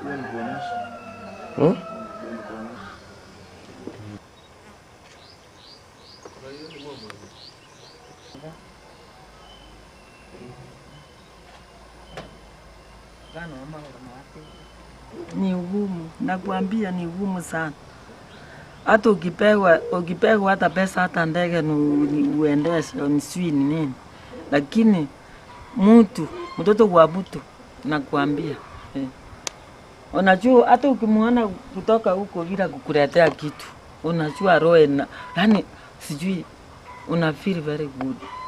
Hmm? Ni ugumu, nakwambia ni ugumu sana. Hata ukipewa ukipewa hata pesa hata ndege ni- ni uendeshe ni sijui ni nini, lakini mtu mtoto wa mtu nakwambia eh. Unajua hata ukimwona kutoka huko bila kukuletea kitu, unajua roho ina yani, sijui una feel very good.